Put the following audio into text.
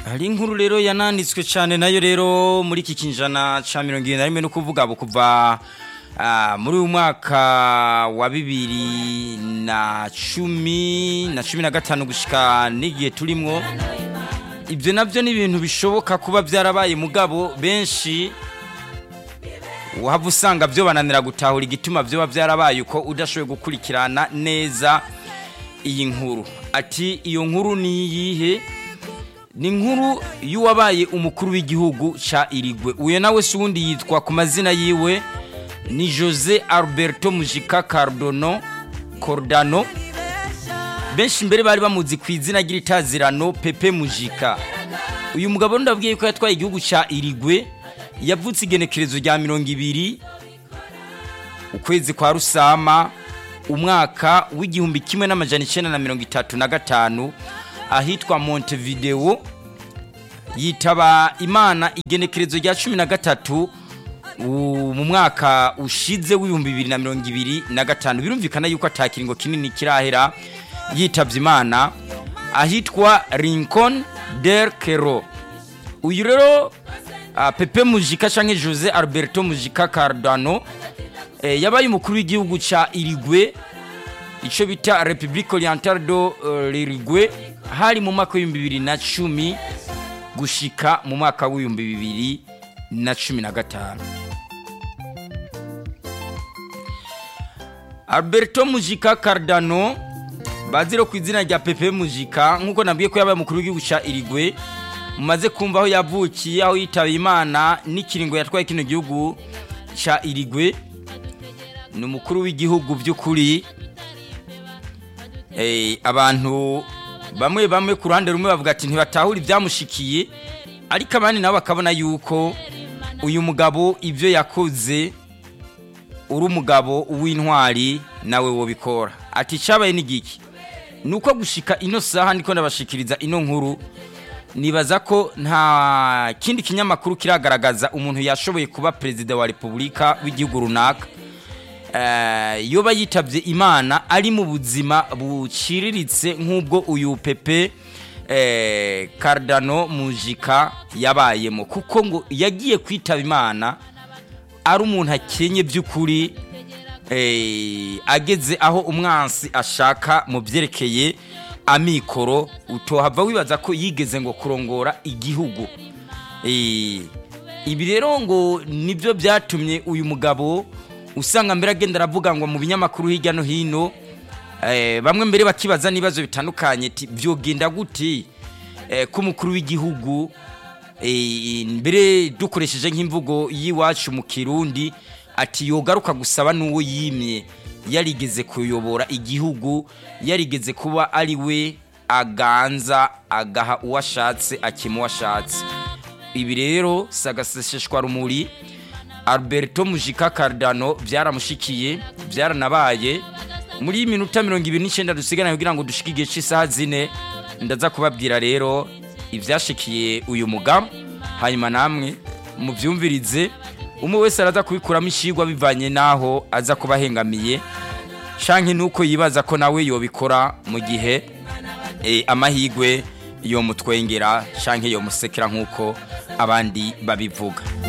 hari inkuru rero yananditswe cyane nayo rero muri iki kinjana cya mirongo irindwi na rimwe no kuvuga abo kuva ah, muri uyu mwaka wa bibiri na cumi na cumi na gatanu gushyika n'igihe turimo ibyo nabyo ni ibintu bishoboka kuba byarabaye mugabo benshi waba usanga byo bananira gutahura igituma byoba byarabaye uko udashoboye gukurikirana neza iyi nkuru ati iyo nkuru ni iyihe ni inkuru y'uwabaye umukuru w'igihugu cya irigwe uyu nawe si uwundi yitwa ku mazina yiwe ni jose alberto mujika cardono cordano benshi mbere bari bamuzi ku izina ry'itazirano pepe mujika uyu mugabo ndabwiye ko yatwaye igihugu cya irigwe yavutse igenekerezo rya mirongo ibiri ukwezi kwa rusama umwaka w'igihumbi kimwe n'amajana icyenda na mirongo itatu na gatanu ahitwa montevideo yitaba imana igenekerezo rya cumi na gatatu u- mu mwaka ushize w'ibihumbi bibiri na mirongo ibiri na gatanu birumvikana yuko atakiringo kinini kirahera yitabye imana ahitwa rincon del kero uyu rero ah, pepe mujika cyangwa jose alberto mujika cardano eh, yabaye umukuru w'igihugu cya irigwe icyo bita repubulika orientale do eh, l'irigwe hari mu mwaka w'ibihumbi bibiri na cumi gushika mu mwaka w'ibihumbi bibiri na cumi na gatanu alberto mujika cardano bazira ku izina rya pepe mujika nk'uko nabwiye ko yabaye umukuru w'igihugu cya irigwe mumaze kumva aho yavukiye aho yitaye imana n'ikiringo yatwaye kino gihugu cya irigwe ni umukuru w'igihugu by'ukuri Eh, abantu bamwe bamwe ku ruhande rumwe bavuga ati ntibatahura ibyamushikiye ariko abandi nabo bakabona yuko uyu mugabo ibyo yakoze uri umugabo w'intwari nawe wobikora ati icyabaye n'igiki ni uko gushika ino saha ndiko ndabashikiriza ino nkuru nibaza ko nta kindi kinyamakuru kiragaragaza umuntu yashoboye kuba perezida wa repubulika w'igihugu runaka Eh, yoba yitabye imana ari mu buzima buciriritse nk'ubwo uyu pepe eh, cardano mujika yabayemo kuko ngo yagiye kwitaba imana ari umuntu akenye by'ukuri eh, ageze aho umwansi ashaka mu byerekeye amikoro utohava wibaza ko yigeze ngo kurongora igihugu Eh, ibi rero ngo nibyo byatumye uyu mugabo usanga mbere agenda aravuga ngo mu binyamakuru hirya no hino eh, bamwe mbere bakibaza n'ibibazo bitandukanye ati byogenda gute eh, ko umukuru w'igihugu eh, mbere dukoresheje nk'imvugo y'iwacu mu kirundi ati yogaruka gusaba n'uwo yimye yarigeze kuyobora igihugu yarigeze kuba ari we aganza agaha uwo ashatse akima uwo ashatse ibi rero sagasesheshwa rumuri alberto mujika cardano byaramushikiye byaranabaye muri iyi minota mirongo ibiri n'icyenda dusigaranye kugira ngo dushike igihe cy'isaha zine ndaza kubabwira rero ibyashikiye uyu mugamu hanyuma namwe mubyumvirize umwe wese araza kubikuramo ishigwa bivanye n'aho aza kuba ahengamiye canke nuko yibaza ko nawe yobikora mu gihe eh, amahigwe yomutwengera canke yomusekera nk'uko abandi babivuga